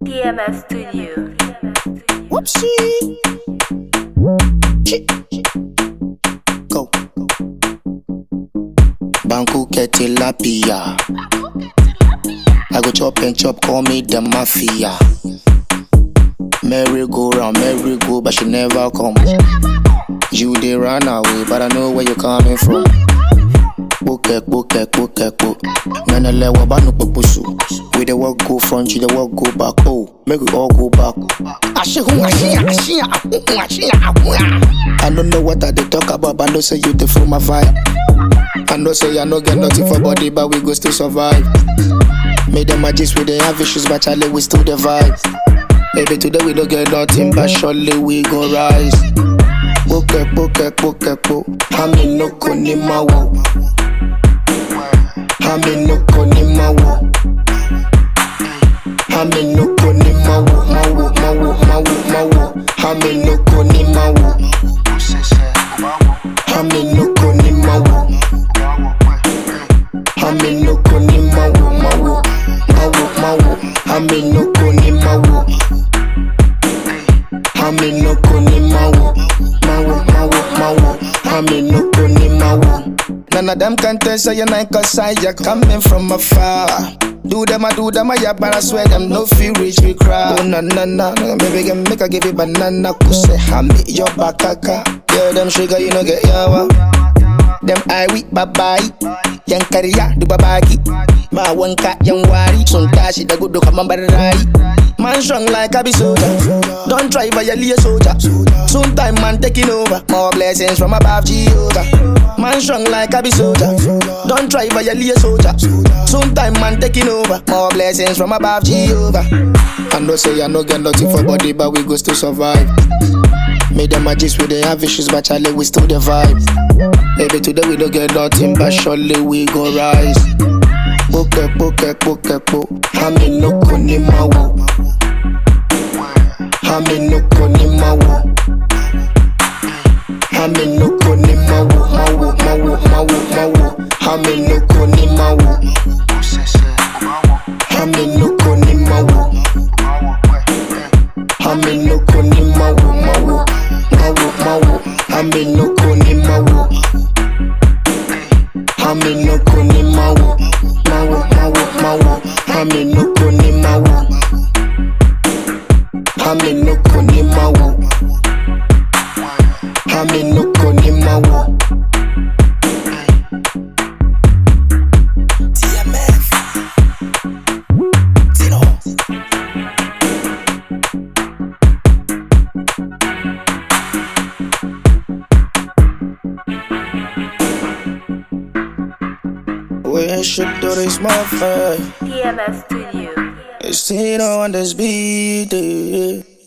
EMF Studio. Whoopsie. Chi- Go. Banku ketilapia. I go chop and chop, call me the mafia. Merry go round, merry go, but she never come. You dey run away, but I know where you coming from. Bokek, bokek, bokek, bo. Nana le wa banu poposu. We dey walk go front, you dey walk go back. Oh, make we all go back. Ashe hu, ashe ya, ashe ya, ahu, hu, ashe ya, ahu, ya. I don't know what I dey talk about, but I know say you dey feel my vibe. I know say I no get nothing for body, but we go still survive. Made them a gist, we dey have issues, but Charlie we still the vibe. Maybe today we don't get nothing, but surely we go rise. Boke, boke, boke, bo. Hami no koni mawo. Hami no koni mawo. Hami no koni mawo, mawo, mawo, mawo, mawo. Hami no koni mawo. Hami no koni mawo. Hami no koni mawo, mawo, mawo, mawo. Hami no koni mawo. Hami no koni mawo, mawo, mawo, mawo. Hami no koni mawo. None of them can tell say you're not cause I you're coming from afar. Do them, I do them, I yeah, but I swear them no feel reach me cry. Oh na na na, baby can make I give you banana, kuse hami your bakaka. Yeah, them sugar you no get yawa. Them I we babai, yang kariya du babaki. Ma wanka yang wari, sun tashi da gudu kaman barai. Man strong like a be soldier. Don't try violate a soldier. Soon time man taking over. More blessings from above Jehovah. Man strong like a be soldier. Don't try violate a soldier. Soon time man taking over. More blessings from above Jehovah. I know say I no get nothing for body, but we go still survive. Made them a gist, we dey have issues, but Charlie we still the vibe. Maybe today we don't get nothing, but surely we go rise. Boke, boke, boke, bo. Hami no koni mawo. Hami no koni mawo. Hami no koni mawo, mawo, mawo, mawo, mawo. Hami no koni mawo. Hami no koni mawo. Hami no koni mawo, mawo, mawo, mawo. Hami no koni mawo. Hami no koni mawo, mawo, mawo, mawo. Hami no koni mawo. Hami no koni mawo. Hami no koni mawo. TMF. Tino. We should do this more fair. EMF Studio. It's Tino on this beat. eh.